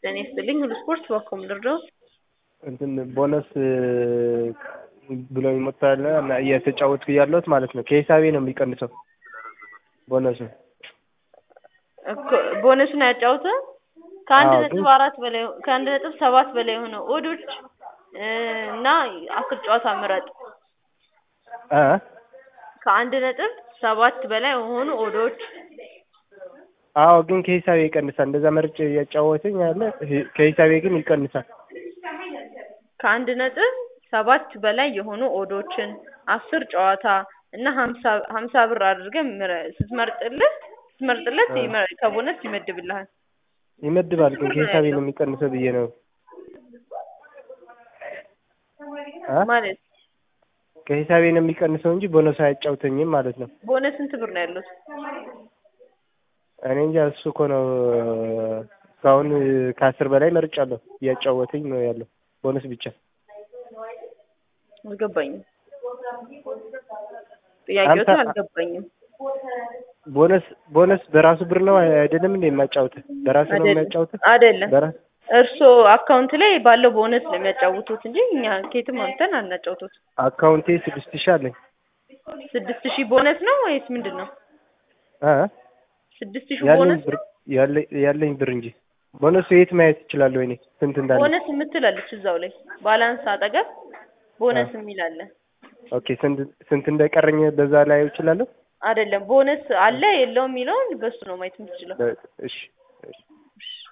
ጤና ይስጥልኝ ሁሉ ስፖርት በኮም ልርዳዎት? እንትን ቦነስ ብሎ ይመጣል እና እየተጫወትኩ ያለሁት ማለት ነው። ከሂሳቤ ነው የሚቀንሰው ቦነሱ። እኮ ቦነሱን ያጫውተ ከአንድ አዎ፣ ነጥብ ግን- አራት በላይ ከአንድ ነጥብ ሰባት በላይ የሆነ ኦዶች እና አስር ጨዋታ ምረጥ። አ ከአንድ ነጥብ ሰባት በላይ የሆኑ ኦዶች አዎ፣ ግን ከሂሳቤ ይቀንሳል። እንደዛ መርጬ እያጫወተኝ ያለ ሂ- ከሂሳቤ ግን ይቀንሳል። ከአንድ ነጥብ ሰባት በላይ የሆኑ ኦዶችን አስር ጨዋታ እና ሀምሳ ሀምሳ ብር አድርገህ ምረ- ስትመርጥልህ ስትመርጥለት አ። ይመ- ከቦነስ ይመድብልሃል። ይመድባል፣ ግን ከሂሳቤ ነው የሚቀንሰው ብዬ ነው አ ማለት ከሂሳቤ ነው የሚቀንሰው እንጂ ቦነሱ አያጫውተኝም ማለት ነው። ቦነስ ስንት ብር ነው ያሉት? እኔ እንጃ እሱ እኮ ነው እስካሁን ከአስር በላይ መርጫለሁ። እያጫወተኝ ነው ያለው ቦነስ ብቻ። አልገባኝም። ጥያቄዎት አንተ- አልገባኝም። ቦነስ ቦነስ በራሱ ብር ነው አይደለም እንዴ የሚያጫውተህ? በራሱ ነው አይደለም የሚያጫውተህ? አይደለም። በራስ እርስዎ አካውንት ላይ ባለው ቦነስ ነው የሚያጫውቱት እንጂ እኛ ኬትም አምተን አናጫውቱት። አካውንቴ ስድስት ሺህ አለኝ። ስድስት ሺህ ቦነስ ነው ወይስ ምንድን ነው? አ ስድስት ሺህ ያለኝ ቦነስ ብር ያለኝ ያለኝ ብር እንጂ ቦነሱ የት ማየት እችላለሁ እኔ ስንት እንዳለ? ቦነስ የምትላለች እዛው ላይ ባላንስ አጠገብ ቦነስ የሚል አለ። ኦኬ ስንት ስንት እንደቀረኝ በዛ ላይ እችላለሁ? አይደለም ቦነስ አለ የለውም የሚለውን በሱ ነው ማየት የምትችለው። እሺ እሺ